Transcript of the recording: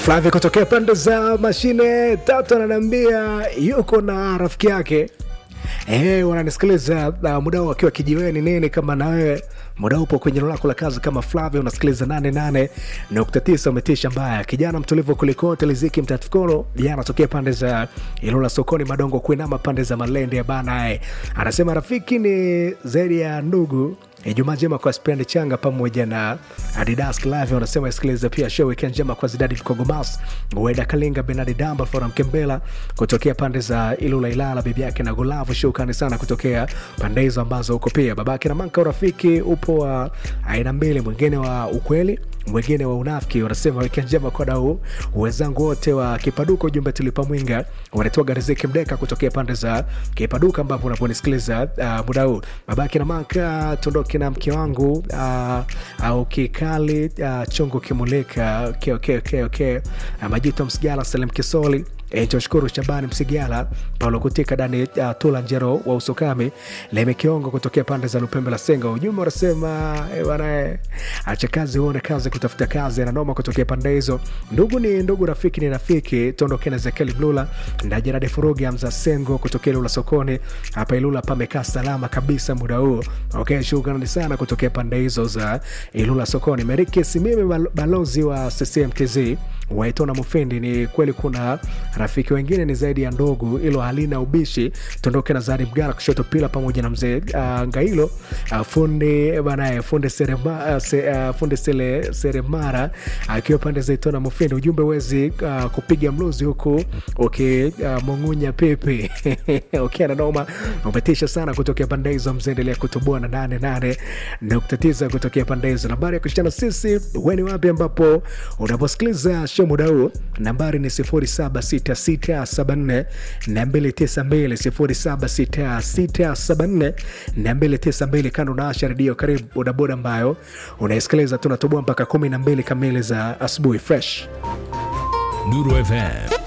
Flavia kutokea pande za mashine tatu ananiambia yuko na rafiki yake Eh, wananisikiliza uh, muda huu akiwa kijiweni nini kama na wewe muda upo kwenye eneo lako la kazi kama Flavia unasikiliza 88.9 umetisha mbaya kijana mtulivu kulikote Liziki Mtatukolo jana anatokea pande za Ilula sokoni Madongo kuinama pande za Malende ya bana eh. Anasema rafiki ni zaidi ya ndugu Ijumaa njema kwa Spend Changa pamoja na Adidas Clave wanasema isikilize pia show weekend njema kwa Zidadi Kogomas, Weda Kalinga, Benadi Damba, Flora Mkembela kutokea pande za Ilula Ilala, bibi yake na Gulavu. Shukrani sana kutokea pande hizo ambazo uko pia babake na Manka. Urafiki upo wa aina mbili, mwingine wa ukweli mwingine wa unafiki. Wanasema weekend njema kwa dau wenzangu wote wa Kipaduka. Ujumbe tulipa mwinga wanatoa Riziki Mdeka kutokea pande za Kipaduka ambapo unaponisikiliza uh, muda huu babake na Manka tuondoke na mke wangu uh, au kikali uh, chungu kimulika okay, okay, okay, okay. Uh, Majuto Msigala Salim Kisoli E, Joshkuru Shabani Msigala Paulo Kutika Dani uh, Tula Njero wa Usukami Leme Kiongo kutokea pande za Lupembe la Senga. Ujumbe unasema e, bwana acha kazi uone kazi kutafuta kazi na noma kutokea pande hizo. Ndugu ni ndugu, rafiki ni rafiki. Tuondoke na Zekeli Mlula na Jeradi Furugi Amza Sengo kutokea Ilula sokoni hapa Ilula pamekaa salama kabisa muda huu. Okay, shukrani sana kutokea pande hizo za Ilula sokoni. Meriki Simime balozi wa CCMTZ waitona Mufindi, ni kweli kuna rafiki wengine ni zaidi ya ndugu, hilo halina ubishi. Tuondoke na Zari Mgara kushoto pila pamoja na mzee uh, Ngailo uh, fundi banaye fundi serema, uh, se, uh, fundi sele, seremara akiwa uh, pande za Itona Mufindi. Ujumbe wezi uh, kupiga mluzi huku ukimung'unya uh, pepe okay, nanoma umetisha sana kutokea pande hizo. Mzeendelea kutoboa na nane nane nukta tisa kutokea pande hizo. Nambari ya kushana sisi weni wapi ambapo unaposikiliza show muda huu, nambari ni sifuri saba sita 0766742292 kando na Asha Redio. Karibu bodaboda ambayo unaisikiliza, tunatoboa mpaka 12 kamili za asubuhi fresh Nuru FM